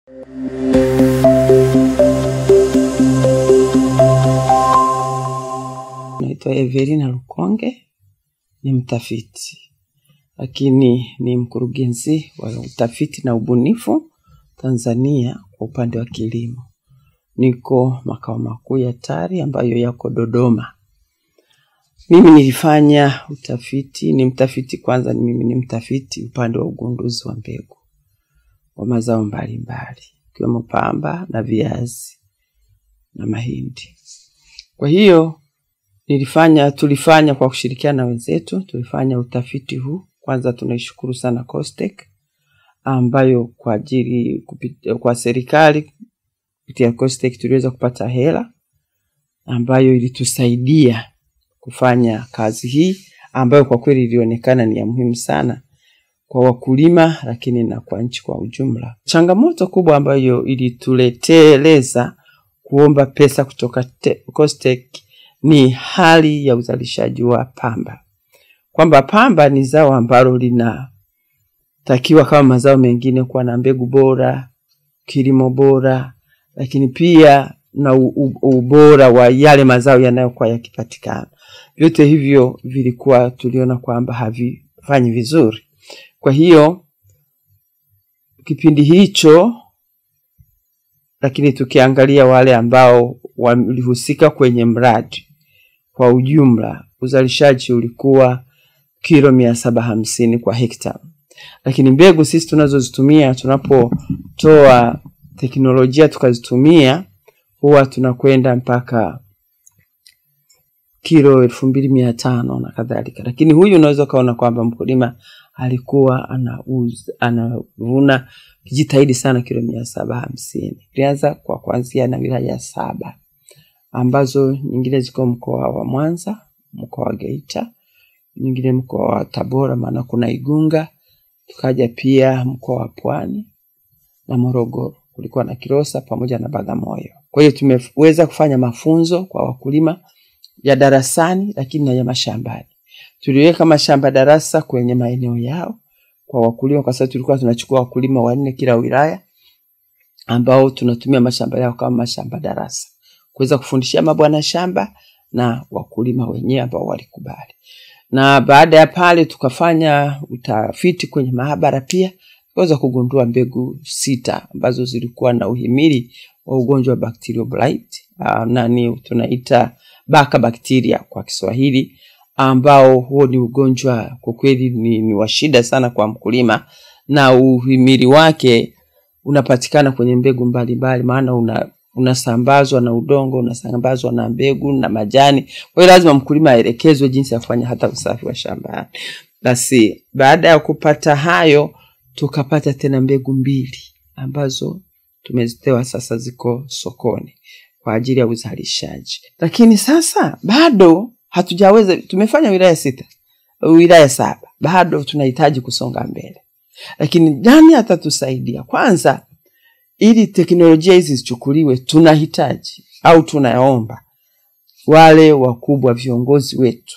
Naitwa Evelina Lukonge, ni mtafiti lakini ni mkurugenzi wa utafiti na ubunifu Tanzania kwa upande wa kilimo. Niko makao makuu ya TARI ambayo yako Dodoma. Mimi nilifanya utafiti, ni mtafiti kwanza, ni mimi ni mtafiti upande wa ugunduzi wa mbegu wa mazao mbalimbali ikiwemo pamba na viazi na mahindi. Kwa hiyo nilifanya tulifanya kwa kushirikiana na wenzetu, tulifanya utafiti huu. Kwanza tunaishukuru sana COSTECH ambayo kwa ajili kupit- kwa serikali kupitia COSTECH tuliweza kupata hela ambayo ilitusaidia kufanya kazi hii ambayo kwa kweli ilionekana ni ya muhimu sana kwa wakulima, lakini na kwa nchi kwa ujumla. Changamoto kubwa ambayo ilituleteleza kuomba pesa kutoka te- COSTECH ni hali ya uzalishaji wa pamba, kwamba pamba ni zao ambalo linatakiwa kama mazao mengine kuwa na mbegu bora, kilimo bora, lakini pia na u- u- ubora wa yale mazao yanayokuwa yakipatikana. Vyote hivyo vilikuwa tuliona kwamba havifanyi vizuri. Kwa hiyo kipindi hicho, lakini tukiangalia wale ambao walihusika kwenye mradi kwa ujumla, uzalishaji ulikuwa kilo mia saba hamsini kwa hekta, lakini mbegu sisi tunazozitumia tunapotoa teknolojia tukazitumia huwa tunakwenda mpaka kilo elfu mbili mia tano na kadhalika, lakini huyu unaweza ukaona kwamba mkulima alikuwa anauza anavuna kijitahidi sana kilo mia saba hamsini. Tulianza kwa kuanzia na wilaya saba ambazo nyingine ziko mkoa wa Mwanza, mkoa wa Geita, nyingine mkoa wa Tabora, maana kuna Igunga, tukaja pia mkoa wa Pwani na Morogoro, kulikuwa na Kilosa pamoja na Bagamoyo. Kwa hiyo tumeweza kufanya mafunzo kwa wakulima ya darasani, lakini na ya mashambani. Tuliweka mashamba darasa kwenye maeneo yao kwa wakulima, kwa sababu tulikuwa tunachukua wakulima wanne kila wilaya ambao tunatumia mashamba yao kama mashamba darasa kuweza kufundishia mabwana shamba na wakulima wenyewe ambao walikubali. Na baada ya pale tukafanya utafiti kwenye maabara pia, tukaweza kugundua mbegu sita ambazo zilikuwa na uhimili wa ugonjwa wa bacterial blight, uh, nani tunaita baka bakteria kwa Kiswahili, ambao huo ni ugonjwa kwa kweli ni, ni wa shida sana kwa mkulima na uhimili wake unapatikana kwenye mbegu mbalimbali, maana una unasambazwa na udongo, unasambazwa na mbegu na majani. Kwa hiyo lazima mkulima aelekezwe jinsi ya kufanya hata usafi wa shambani. Basi baada ya kupata hayo, tukapata tena mbegu mbili ambazo tumezitoa sasa, ziko sokoni kwa ajili ya uzalishaji, lakini sasa bado hatujaweza. Tumefanya wilaya sita, wilaya saba, bado tunahitaji kusonga mbele. Lakini nani atatusaidia? Kwanza ili teknolojia hizi zichukuliwe, tunahitaji au tunaomba wale wakubwa viongozi wetu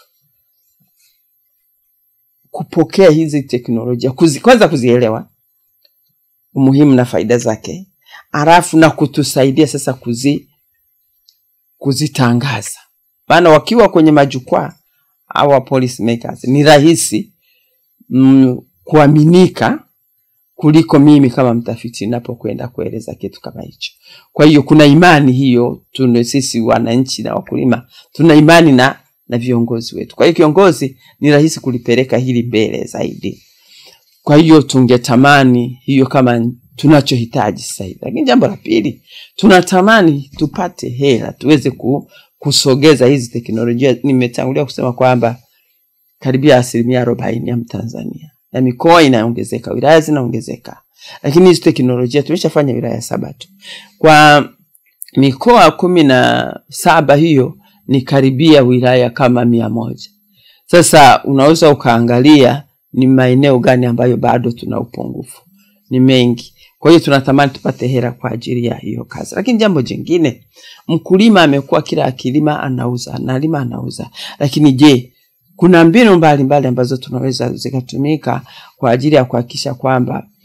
kupokea hizi teknolojia kuzi, kwanza kuzielewa umuhimu na faida zake, halafu na kutusaidia sasa kuzi kuzitangaza, maana wakiwa kwenye majukwaa au policy makers ni rahisi mm, kuaminika kuliko mimi kama mtafiti ninapokwenda kueleza kitu kama hicho. Kwa hiyo kuna imani hiyo, tuna sisi wananchi na wakulima tuna imani na na viongozi wetu. Kwa hiyo kiongozi ni rahisi kulipeleka hili mbele zaidi. Kwa hiyo tungetamani hiyo kama tunachohitaji sasa hivi. Lakini jambo la pili, tunatamani tupate hela tuweze ku, kusogeza hizi teknolojia. Nimetangulia kusema kwamba karibia asilimia arobaini ya Mtanzania na mikoa inaongezeka, wilaya zinaongezeka, lakini hizi teknolojia tumeshafanya wilaya saba tu. Kwa mikoa kumi na saba hiyo ni karibia wilaya kama mia moja. Sasa unaweza ukaangalia ni maeneo gani ambayo bado tuna upungufu, ni mengi. Kwa hiyo tunatamani tupate hela kwa ajili ya hiyo kazi. Lakini jambo jingine, mkulima amekuwa kila akilima anauza, analima anauza, lakini je, kuna mbinu mbalimbali ambazo tunaweza zikatumika kwa ajili ya kuhakikisha kwamba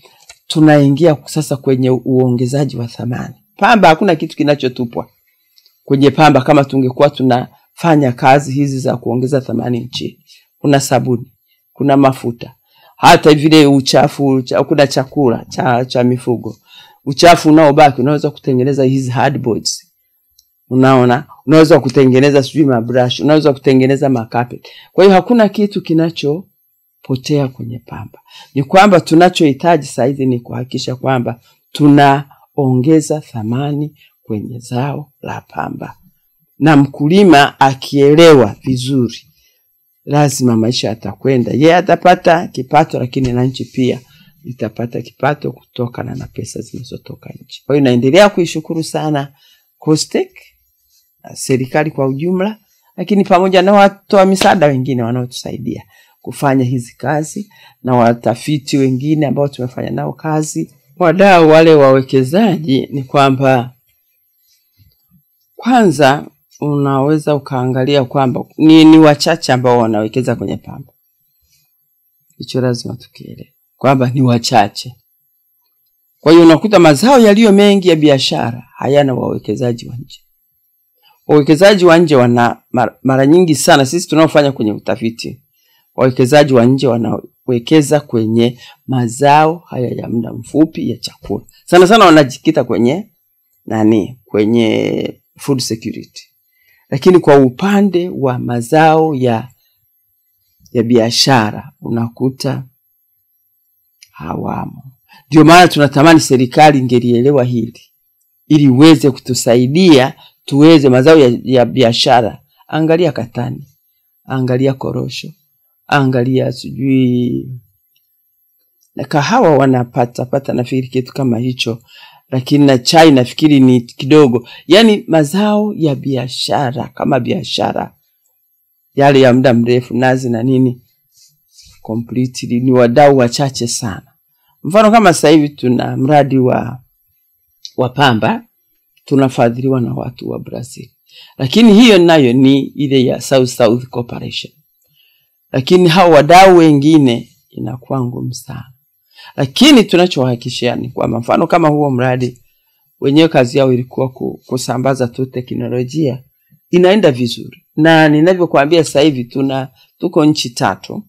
tunaingia sasa kwenye uongezaji wa thamani. Pamba, hakuna kitu kinachotupwa kwenye pamba kama tungekuwa tunafanya kazi hizi za kuongeza thamani nchini. Kuna sabuni, kuna mafuta, hata vile uchafu cha, kuna chakula cha, cha mifugo, uchafu unaobaki unaweza kutengeneza hizi hardboards. Unaona, unaweza kutengeneza sijui mabrush, unaweza kutengeneza makapet. Kwa hiyo hakuna kitu kinachopotea kwenye pamba. Ni kwamba tunachohitaji saizi ni kuhakikisha kwamba tunaongeza thamani kwenye zao la pamba, na mkulima akielewa vizuri, lazima maisha yatakwenda. Yeye atapata kipato, lakini na nchi pia itapata kipato kutokana na pesa zinazotoka nchi. Kwa hiyo naendelea kuishukuru sana COSTECH, serikali kwa ujumla, lakini pamoja na watoa misaada wengine wanaotusaidia kufanya hizi kazi na watafiti wengine ambao tumefanya nao kazi, wadau wale wawekezaji, ni kwamba kwanza unaweza ukaangalia kwamba ni, ni wachache ambao wanawekeza kwenye pamba. Hicho lazima tukielewe kwamba ni wachache. Kwa hiyo unakuta mazao yaliyo mengi ya biashara hayana wawekezaji wa nje. Wawekezaji wa nje wana mara nyingi sana, sisi tunaofanya kwenye utafiti, wawekezaji wa nje wanawekeza kwenye mazao haya ya muda mfupi ya chakula, sana sana wanajikita kwenye nani, kwenye food security, lakini kwa upande wa mazao ya ya biashara unakuta hawamo. Ndio maana tunatamani serikali ingelielewa hili ili iweze kutusaidia tuweze mazao ya, ya biashara. Angalia katani, angalia korosho, angalia sijui na kahawa wanapata pata, nafikiri kitu kama hicho, lakini na chai nafikiri ni kidogo. Yaani mazao ya biashara kama biashara yale ya muda mrefu, nazi na nini, completely ni wadau wachache sana. Mfano kama sasa hivi tuna mradi wa wa pamba tunafadhiliwa na watu wa Brazil, lakini hiyo nayo ni ile ya South South Corporation, lakini hao wadau wengine inakuwa ngumu sana, lakini tunachohakikishia ni kwamba mfano kama huo mradi wenyewe kazi yao ilikuwa kusambaza tu teknolojia, inaenda vizuri, na ninavyokuambia sasa hivi tuna tuko nchi tatu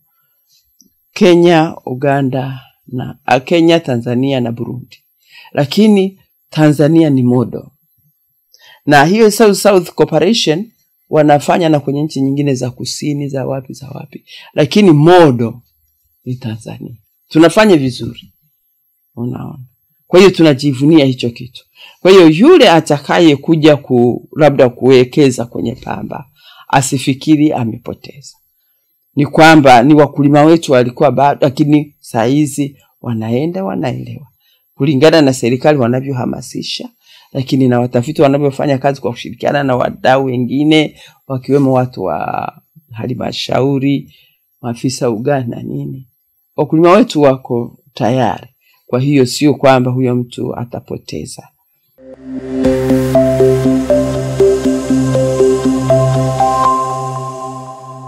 Kenya, Uganda na a, Kenya, Tanzania na Burundi, lakini Tanzania ni modo, na hiyo South South Corporation wanafanya na kwenye nchi nyingine za kusini za wapi za wapi, lakini modo ni Tanzania. Tunafanya vizuri, unaona. Kwa hiyo tunajivunia hicho kitu. Kwa hiyo yule atakaye kuja ku labda kuwekeza kwenye pamba asifikiri amepoteza ni kwamba ni wakulima wetu walikuwa bado, lakini saa hizi wanaenda wanaelewa kulingana na serikali wanavyohamasisha, lakini na watafiti wanavyofanya kazi kwa kushirikiana na wadau wengine wakiwemo watu wa halmashauri, maafisa ugani na nini. Wakulima wetu wako tayari, kwa hiyo sio kwamba huyo mtu atapoteza.